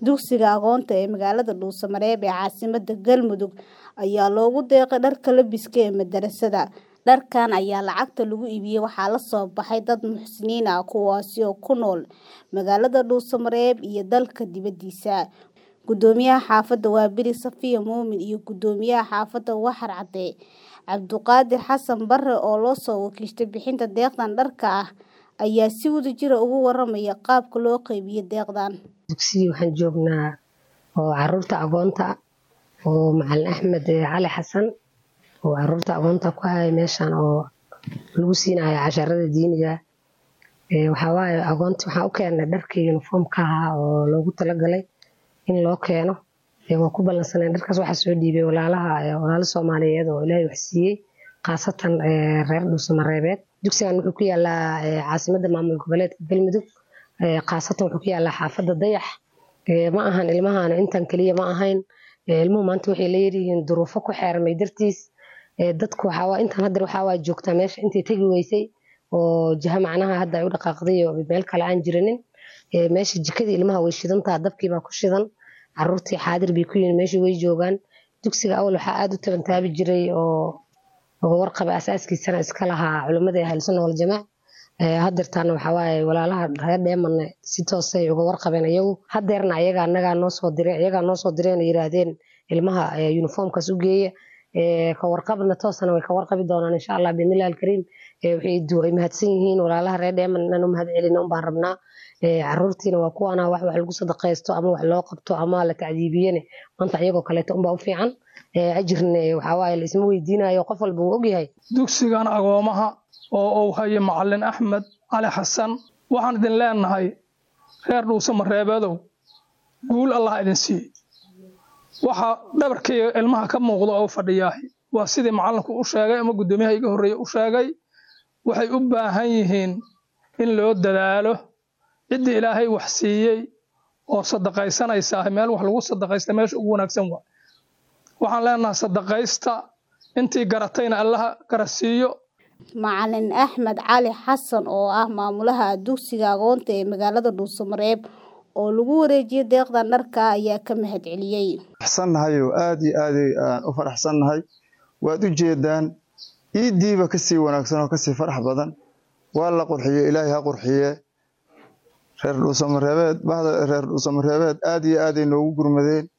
Dugsiga Aqoonta ee magaalada Dhuusamareeb ee caasimadda Galmudug ayaa loogu deeqay dharka labiska ee madarasada. Dharkan ayaa lacagta lagu iibiyay waxaa la soo baxay dad muxsiniin ah kuwaasi oo ku nool magaalada Dhuusamareeb iyo dalka dibadiisa. Gudoomiyaha xaafadda Waaberi Safiya Muumin iyo Gudoomiyaha xaafadda Waxar Cadde Cabduqaadir Xasan Barre oo loo soo wakiishay bixinta deeqdan dharka ah ayaa si wadajir ah uga warramaya qaabka loo qaybiyay deeqdan. Dugsiga waxaan joognaa oo caruurta agoonta oo macalin Axmed Cali Xasan oo caruurta agoonta ku haya meeshan oo lagu siinayo casharada diiniga ee waxa waaye agoonta waxaan u keenay dharkii uniformka ahaa oo loogu talagalay in loo keeno ee waan ku ballansanay dharkaas waxaa soo dhiibay walaalaha walaalo Soomaaliyeed oo Ilaahay wax siiyey khaasatan reer Dhuusamareebeed dugsigan wuxuu ku yaalaa caasimadda maamul goboleedka Galmudug khaasatan wuxuu ku yaalaa xaafadda Dayax ma ahan ilmahan intan kaliya ma ahayn ilmuhu maanta waxay leeyihiin duruufo ku xeermay dartiis dadku waxaa waa intan hadda waxaa waa joogtaa meesha intay tagi weysay oo jiha macnaha hadda ay u dhaqaaqday oo meel kale aan jirinin meesha jikadii ilmaha way shidantaa dabkii baa ku shidan caruurtii xaadir bay ku yihiin meesha way joogaan dugsiga awal waxaa aad u tabantaabi jiray oo oo warqaba asaaskiisana iska lahaa culimmada ahlu sunna wal jamaac hadeertaana waxaa waaye walaalaha reer dheemanne si toosay uga warqabeen iyagu hadeerna ayaga annagaa noo soo diray ayagaa noo soo direen oo yiraahdeen ilmaha uniformkaas u geeya ka warqabna toosana way ka warqabi doonaan insha allah biidnillahi alkariim way mahadsan yihiin walaalaha reer dheeman inaan u mahad celino un baan rabnaa caruurtiina waa kuwaana wax wax lagu sadaqaysto ama wax loo qabto ama la tacdiibiyene maanta iyagoo kaleeto unbaa u fiican ajirne waxaa waaye la isma weydiinayo qof walba wuu ogyahay dugsigan agoomaha oo uu hayo macalin axmed cali xasan waxaan idin leenahay reer dhuusamareebeedow guul allah idin siiye waxa dhabarkayga ilmaha ka muuqda oo fadhiyaahi waa sidii macalinku u sheegay ama guddoomiyaha iga horreeye u sheegay waxay u baahan yihiin in loo dadaalo ciddii ilaahay wax siiyey oo sadaqaysanaysaa meel wax lagu sadaqaysta meesha ugu wanaagsan waa waxaan leenahay sadaqaysta intii garatayna allaha garasiiyo macalin axmed cali xasan oo ah maamulaha dugsiga aqoonta ee magaalada dhuusamareeb oo lagu wareejiyay deeqdan dharka ayaa ka mahad celiyey faraxsannahay oo aad iyo aad aan u faraxsannahay waad u jeedaan iidiiba kasii wanaagsan oo kasii farax badan waa la qurxiye ilaahay ha qurxiye reer dhuusamareebeed bahda reer dhuusamareebeed aad iyo aaday noogu gurmadeen